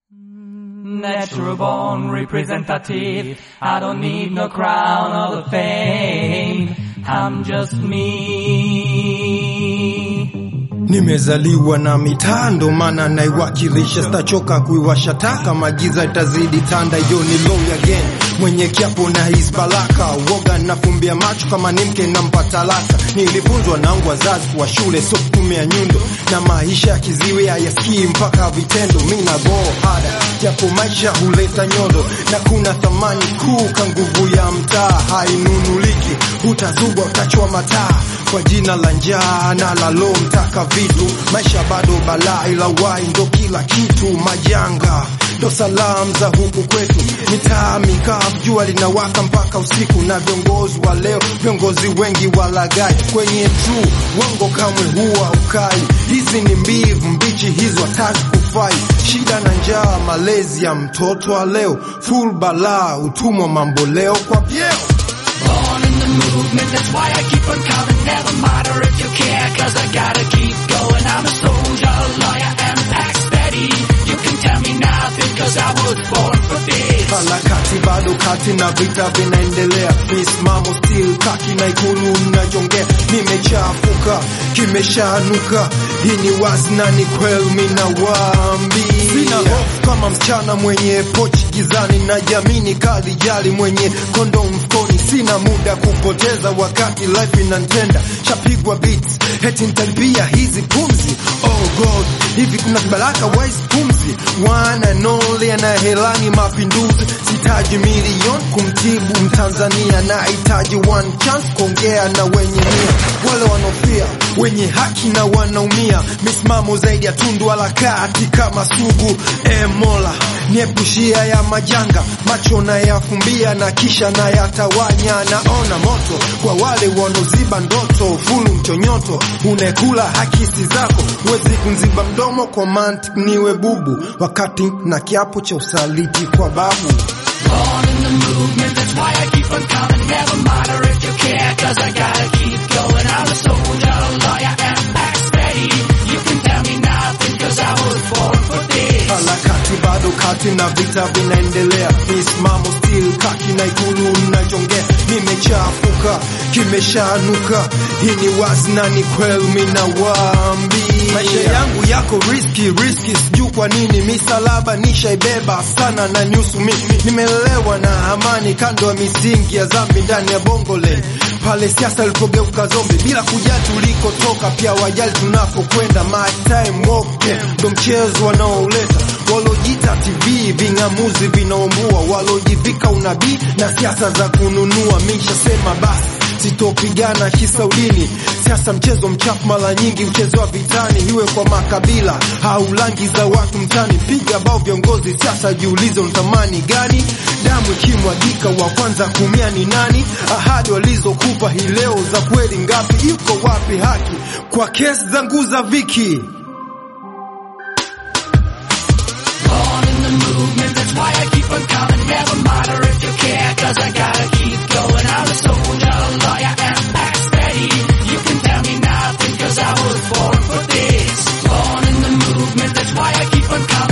Natural born representative. I don't need no crown or the fame. I'm just me. Nimezaliwa na mitaa ndo maana naiwakilisha, stachoka kuiwasha taka, magiza itazidi tanda. Yo ni long again, mwenye kiapo na his baraka, woga nafumbia macho kama ni mke nampa talaka. Nilifunzwa nangu wazazi kuwa shule sio kutumia nyundo, na maisha ya kiziwi hayasikii mpaka vitendo. Mi na go hada, japo maisha huleta nyodo, na kuna thamani kuu ka nguvu ya mtaa, hainunuliki. Utazubwa utachwa mataa kwa jina la njaa na la lo mtaka vitu, maisha bado balaa, ila wai ndo kila kitu. Majanga ndo salamu za huku kwetu, mitaa mikavu, jua linawaka mpaka usiku, na viongozi wa leo, viongozi wengi walagai kwenye tu wango kamwe huwa ukai. Hizi ni mbivu mbichi, hizo hataki kufai. Shida na njaa, malezi ya mtoto wa leo, full balaa, utumwa mambo leo kwa vyeo Born in the movement, that's why I keep on coming. Never matter if you care, cause I gotta keep going. I'm a soldier, a lawyer, and an axe daddy. You can tell me nothing, cause I was born for this. harakati bado kati na vita vinaendelea, misimamo still kaki na ikulu mnajongea, nimechafuka kimeshanuka, hii ni wazi na ni kweli, minawaambia sina hofu kama msichana mwenye pochi gizani, na jamini kali jali mwenye kondo mfukoni, sina muda kupoteza wakati life inantenda, shapigwa beats heti nitalipia hizi pumzi, oh god, hivi kuna kibaraka wise pumzi, one and only anahelani mapinduzi, sitaji milioni kumtibu Mtanzania, nahitaji one chance kuongea na wenye nia, wale wanaofia wenye haki na wanaumia, misimamo zaidi ya tundu wala kati kama sugu. E Mola, niepushia ya majanga, macho na yafumbia na kisha na yatawanya. Naona moto kwa wale wanaoziba ndoto, fulu mchonyoto, unekula hakisi zako, huwezi kunziba mdomo kwa mantiki, niwe bubu wakati na kiapo cha usaliti kwa babu. Born in the movement, that's why I keep on coming. Never matter if you care, cause I gotta keep going. I'm a soldier, a lawyer, and an axe daddy. You can tell me nothing, cause I was born for this. harakati bado kati na vita vinaendelea, misimamo still kaki na ikulu mnajongea, nimechafuka kimeshanuka, hii ni wazi na ni kweli, minawaambia maisha yangu yako riski riski, sijui kwa nini misalaba nishaibeba sana na nyusu mimi, nimelelewa na amani kando ya misingi ya dhambi ndani ya bongole pale siasa ilipogeuka zombi bila kujali tulikotoka, pia wajali tunapokwenda. My time wote ndo mchezo wanaoleta walojita TV, ving'amuzi vinaombua, walojivika unabii na siasa za kununua. Mishasema basi sitopigana kisaudini, siasa mchezo mchafu, mara nyingi mchezo vitani, iwe kwa makabila au rangi za watu mtani. Piga bao viongozi siasa, jiulize unatamani gani? Damu ikimwagika, wa kwanza kumia ni nani? Ahadi walizokupa hii leo za kweli ngapi? Iko wapi haki kwa kesi zangu za viki? Born in the movement, that's why I keep on coming. Never matter if you care, cause I gotta keep going. I'm a soldier, a lawyer, and an axe daddy. You can tell me nothing, cause I was born for this. Born in the movement, that's why I keep on coming.